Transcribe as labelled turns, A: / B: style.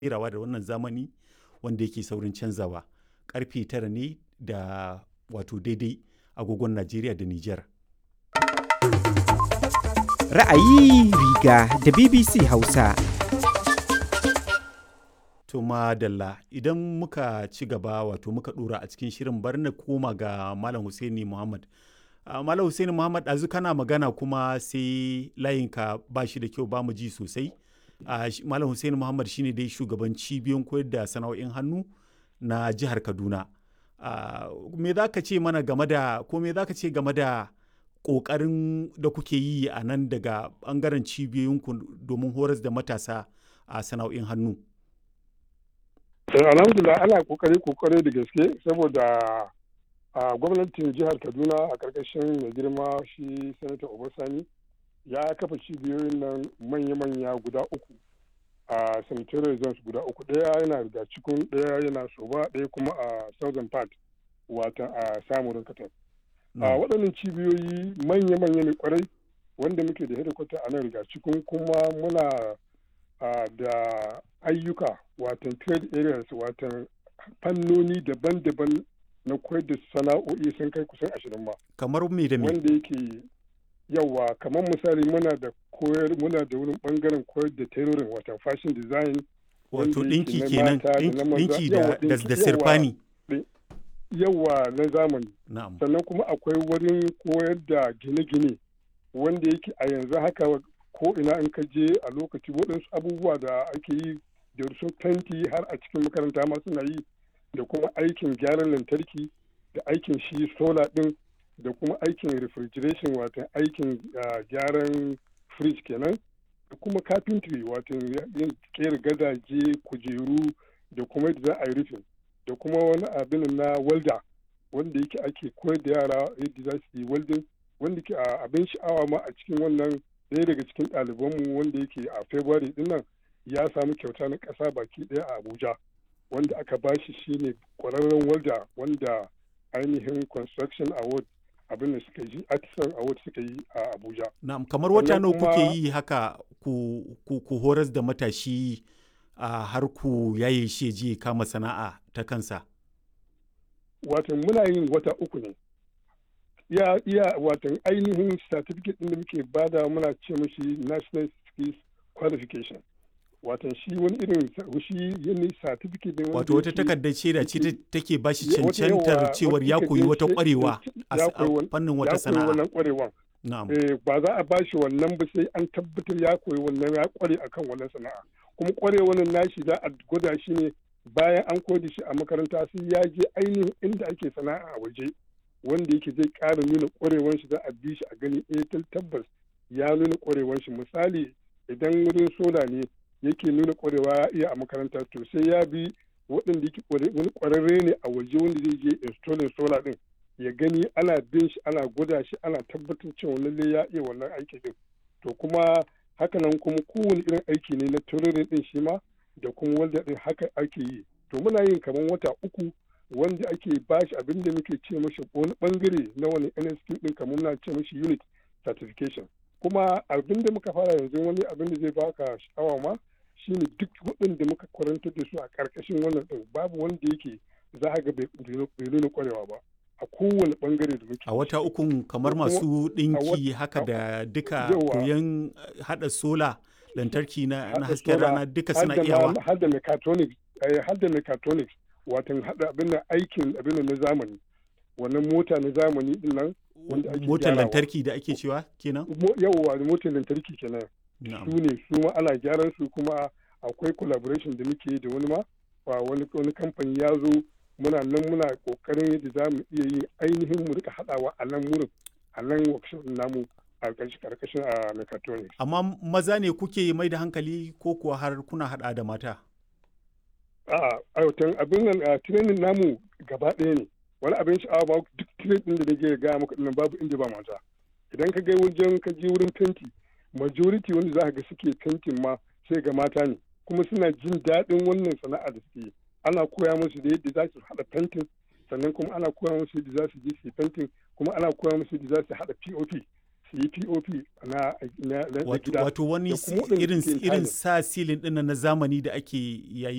A: kerawa da wannan zamani wanda yake saurin canzawa karfe tara ne da wato daidai agogon najeriya da niger
B: Ra'ayi riga da BBC Hausa.
A: to madalla idan muka ci gaba wato muka dora a cikin shirin bar na koma ga malam Husaini Muhammad Uh, Malam Hussein Muhammad ɗazu kana magana kuma sai layinka ba shi da kyau ba mu ji sosai. Uh, Malam Hussein Muhammad shine dai shugaban cibiyoyin koyar da sana'o'in hannu na jihar Kaduna. Uh, me za ka ce mana game da ko me za ka ce game da ƙoƙarin da kuke yi a nan daga ɓangaren cibiyoyinku domin horas da matasa a sana'o'in hannu?
C: Alhamdulillah ana kokari kokari da gaske saboda a gwamnatin jihar kaduna a karkashin mai girma shi sanata obasani ya kafa cibiyoyin nan manya-manya guda uku a sanitary zones guda uku ɗaya yana riga cikin ɗaya yana soba ɗaya kuma a southern part wata a samurin katar a waɗannan cibiyoyi manya-manya ne kwarai wanda muke da hedikwata a nan riga cikin kuma muna da ayyuka watan trade areas watan fannoni daban-daban na koyar da sana'o'i sun kai kusan ashirin ma.
A: Kamar me da me?
C: Wanda yake yawa kamar misali muna da koyar muna da wurin bangaren koyar da tailoring wata fashion design.
A: Wato ɗinki kenan ɗinki da da sirfani.
C: Yawa na zamani.
A: Na'am.
C: Sannan kuma akwai wurin koyar da gine-gine wanda yake a yanzu haka ko ina in ka je a lokaci waɗansu abubuwa da ake yi da su fenti har a cikin makaranta ma suna yi da kuma aikin gyaran lantarki da aikin shi sola ɗin da kuma aikin refrigeration watan aikin gyaran fridge kenan da kuma carpentry watan yin kera gadaje kujeru da kuma yadda za a yi rufin da kuma wani abin na welder wanda yake ake koyar da yara yadda za su yi welding wanda ke abin sha'awa ma a cikin wannan ɗaya daga cikin ɗalibanmu wanda yake a february ɗin nan ya samu kyauta na ƙasa baki ɗaya a abuja wanda aka bashi shine kwararren walda wanda ainihin construction award abin da suka yi artisan award suka yi a abuja
A: na'am kamar wata nawa kuke yi haka ku, ku, ku horas da matashi a har ku yaye shi je kama sana'a ta kansa
C: watan muna yin wata uku ne iya iya watan ainihin certificate din da muke bada muna ce mashi national skills qualification watan shi wani irin shi yin certificate ne
A: wato wata takardar shaida ce take ba shi cancantar cewar ya koyi wata kwarewa a fannin wata sana'a
C: wannan kwarewan ba za a bashi wannan ba sai an tabbatar ya koyi wannan ya kware akan wannan sana'a kuma kwarewan nashi za a gwada shi ne bayan an koyi shi a makaranta sai ya je ainihin inda ake sana'a a waje wanda yake zai ƙara nuna kwarewan shi za a bi shi a gani eh tabbas ya nuna kwarewan shi misali idan wurin sola ne yake nuna kwarewa ya iya a makaranta to sai ya bi waɗanda yake wani kwararre ne a waje wanda zai je installing solar din ya gani ana bin shi ana gwada shi ana tabbatar cewa lalle ya iya wannan aiki din to kuma hakanan kuma kowane irin aiki ne na tururin din shi ma da kuma wanda din haka ake yi to muna yin kamar wata uku wanda ake bashi abin da muke ce mashi wani bangare na wani NSQ din kamar muna ce mashi unit certification kuma abin da muka fara yanzu wani abin da zai baka sha'awa ma shine duk waɗanda muka kwarantar da su a ƙarƙashin wannan ɗin babu wanda yake za a ga bai nuna ƙwarewa ba a kowane ɓangare da muke
A: a wata ukun kamar masu ɗinki haka da duka koyon haɗa sola lantarki na hasken rana duka suna iyawa
C: har da mechatronics har da mechatronics watan haɗa abin da aikin abin na zamani wannan mota na zamani din nan
A: motar lantarki da ake cewa kenan
C: yawwa motar lantarki kenan su ne su ma ana gyaran su kuma akwai collaboration da muke da wani ma wani wani kamfani ya zo muna nan muna kokarin yadda za mu iya yi ainihin mu rika haɗawa a nan wurin a nan workshop namu a karkashin a mechatronics
A: amma maza ne kuke mai da hankali ko kuwa har kuna haɗa da mata
C: a'a a abin nan training namu gaba ɗaya ne wani abin sha'awa ba duk trade din da nake gaya maka dinnan babu inda ba mata idan ka ga wajen ka je wurin fenti majority wanda za ka ga suke fentin ma sai ga mata ne kuma suna jin daɗin wannan sana'a da suke ana koya musu da yadda za su haɗa fentin sannan kuma ana koya musu yadda za su je su fentin kuma ana koya musu yadda za su haɗa pop su yi pop na gida
A: wato wani irin sa silin ɗin na zamani da ake yayi